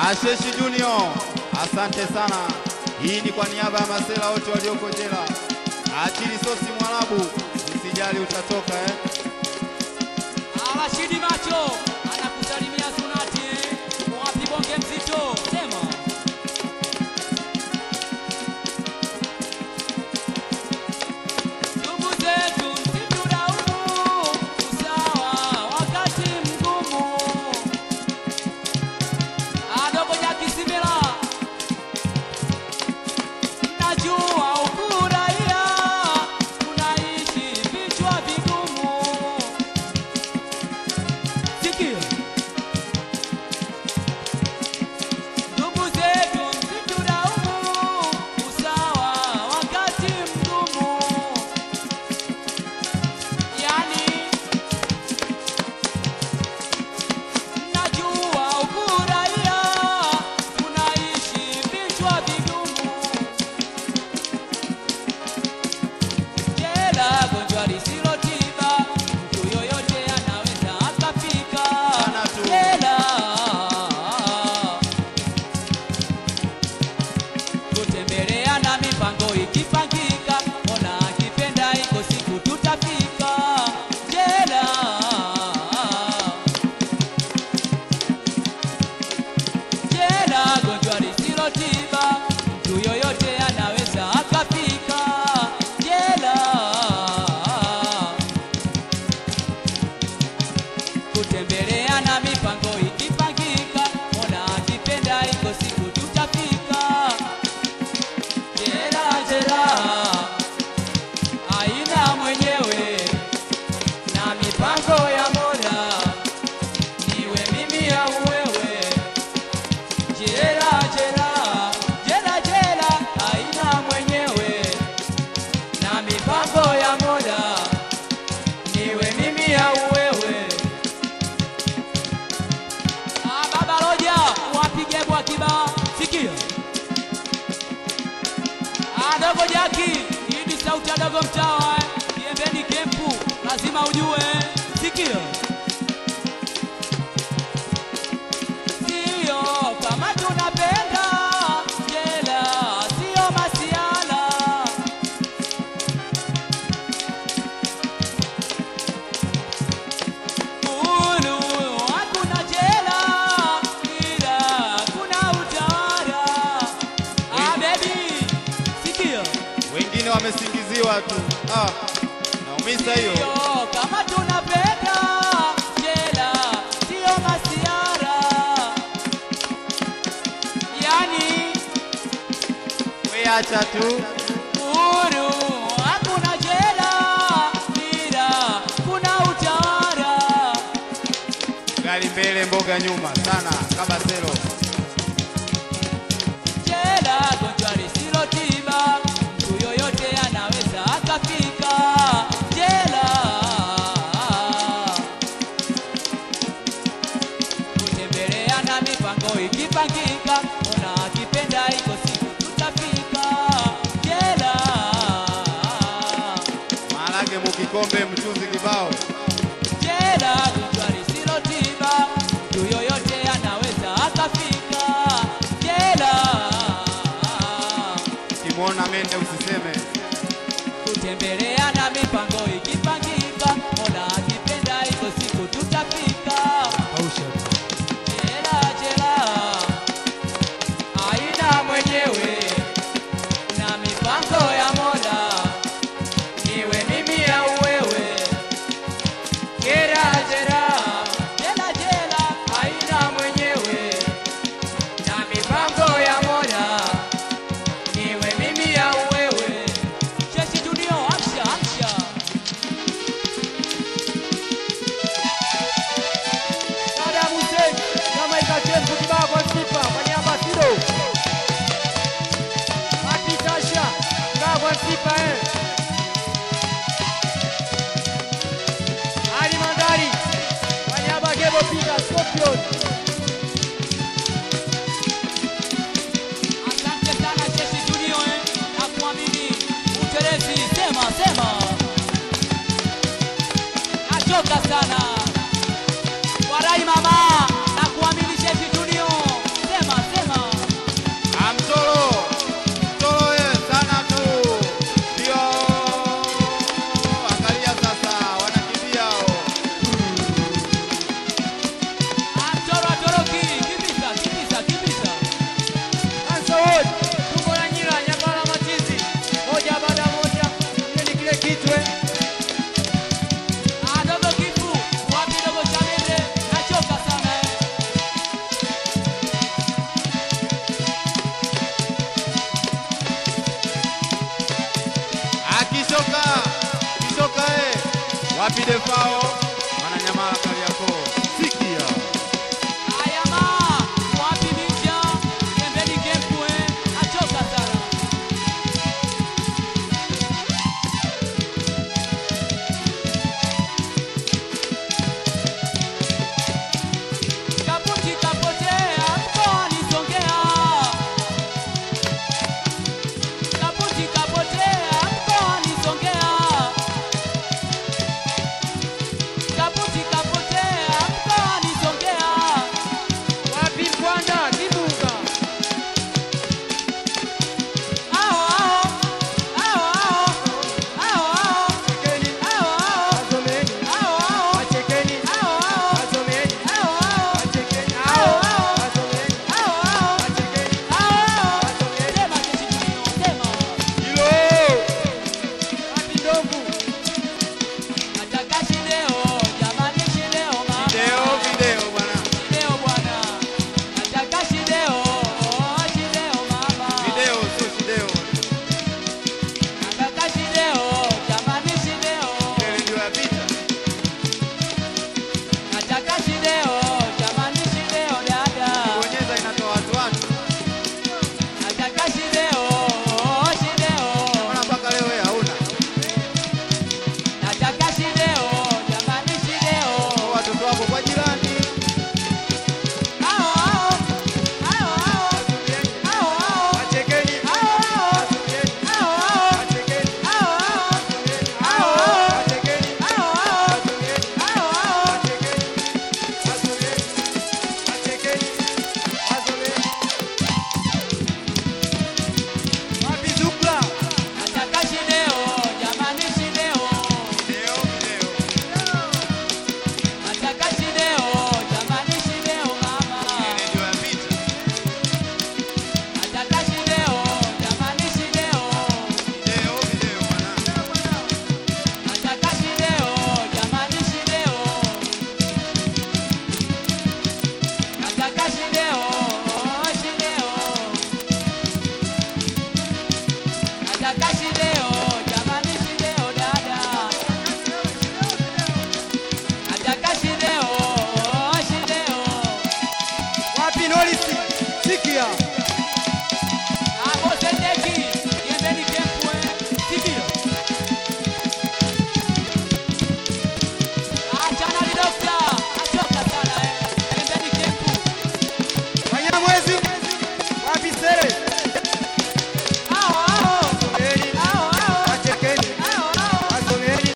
Asheshi Junior, asante sana. Hii ni kwa niaba ya masela wote walioko jela. Achili sosi Mwarabu, usijali utatoka eh. Rashidi Macho anakusalimia Sunati eh. Wapi bonge mzito? Sema. Ndugu zetu msitulaumu, usawa wakati mgumu. Adogo Jaki Simila, najua ukuraia unaishi vichwa vigumu. Sikia. Ndugu zetu msitulaumu, usawa wakati mgumu. Yani najua ukuraia unaishi vichwa vigumu. Jela gonjwa lisilo tiba, mtu yoyote anaweza akafika. Sana tu. Jela kutembelea na mipango ikipangika, Mola akipenda iko siku tutafika. Jela jela gonjwa lisilo tiba, mtu yoyote anaweza akafika. Jela kutembelea na mipango ikipangika, Mola akipenda iko siku tutafika. Jela jela aina mwenyewe na mipango ya Mola, niwe mimi au wewe. Jela jela jela jela aina mwenyewe na mipango ya Mola, niwe mimi au wewe. Ah, baba Roja, wapige kwa kibao, sikia. Ah, dogo Jaki, hii ni sauti ya dogo mtawa, eh. Kiembeni kempu, lazima ujue, eh. sikia. Sio kama tunapenda jela, sio masiala. Uhuru hakuna jela, ila kuna utawala. Ah, baby, sikia. Wengine wamesingiziwa tu. Ah, naumisa hiyo. Sio kama tunapenda jela, sio masiara. Yani We acha tu. uhuru hakuna jela, ila kuna utawala. Gari mbele, mboga nyuma sana kama selo. Jela gonjwa lisilo tiba, mtu yoyote anaweza akafika. Jela kutembelea na mipango ikipangika, ona akipenda iko siku tutafika. Jela Maharage mukikombe, mchuzi kibao. jela gonjwa lisilo tiba, mtu yoyote anaweza akafika. Jela Ukimwona mende usiseme. kutembelea na mipango ikipangika, Mola akipenda iko siku tutafika. Jela jela aina mwenyewe na mipango ya Mola, niwe mimi au wewe. Jela jela jela jela aina mwenyewe na mipango ya Mola, niwe mimi au wewe. Sheshi Junior, amsha amsha. Saddam Hussein kama ikachemku kibao kwa Sifa kwa niaba ya Sido. Mati Tasha kibao kwa Sifa eh. Ali Mandari kwa niaba ya Gebo Pika Scorpion. Asante sana Jeshi Junior eh, na kuamini utelezi. Sema sema, nachoka sana warai mama na kuamini Jeshi Junior. Sema Kipwe. Ah, dogo kifu, wapi dogo Chamende? Nachoka sana eh. Akishoka kishoka eh, wapi defao wananyamala Kariakoo. Sikia Haya ma, wapi Minja? Pembeni kempu eh. Nachoka sana. Kaputi kapotea mkoani Songea. Kaputi kapotea mkoani Songea. Kaputi kapotea mkoani Songea. Wapi Mbwanda Kibuga? Ao ao, ao ao, ao ao, Chekeni. ao ao, Wazomeni. ao ao, Wachekeni. ao ao, Wazomeni. ao ao, Wachekeni. Ao, ao. Wazomeni. ao ao, Wachekeni. ao. Wazomeni. Sema jeshi tulio, sema. hilo Wapi Ndovu? Nataka shideo, jamani shideo mama. video video bwana, Shideo bwana. Nataka shideo, shideo mama. video sio video. Nataka shideo, jamani shideo. Ile ndio ya vita. Nataka shideo, jamani shideo dada. Bonyeza inatoa watu watu. Nataka shideo, shideo. Mbona mpaka leo wewe hauna? Nataka shideo, jamani shideo. Kwa watoto wako kwa jirani. Ao ao, ao ao, Wazomeni. ao ao, Wachekeni. ao ao, Wazomeni. ao ao, Wachekeni. ao ao, Wazomeni. ao ao, Wachekeni. ao ao, Wazomeni. ao ao. Wachekeni. Wazomeni. Wachekeni. Wazomeni. Wapi Zukla? Nataka shideo, jamani shideo. Video video. Nataka shideo, jamani shideo mama. Ile ndio ya vita. Nataka shideo, jamani shideo. Video video bwana. Nataka shideo, jamani shideo. Nataka shideo, shideo. Nataka shideo, jamani shideo dada. Nataka shideo, shideo. Wapi Norisi? Sikia.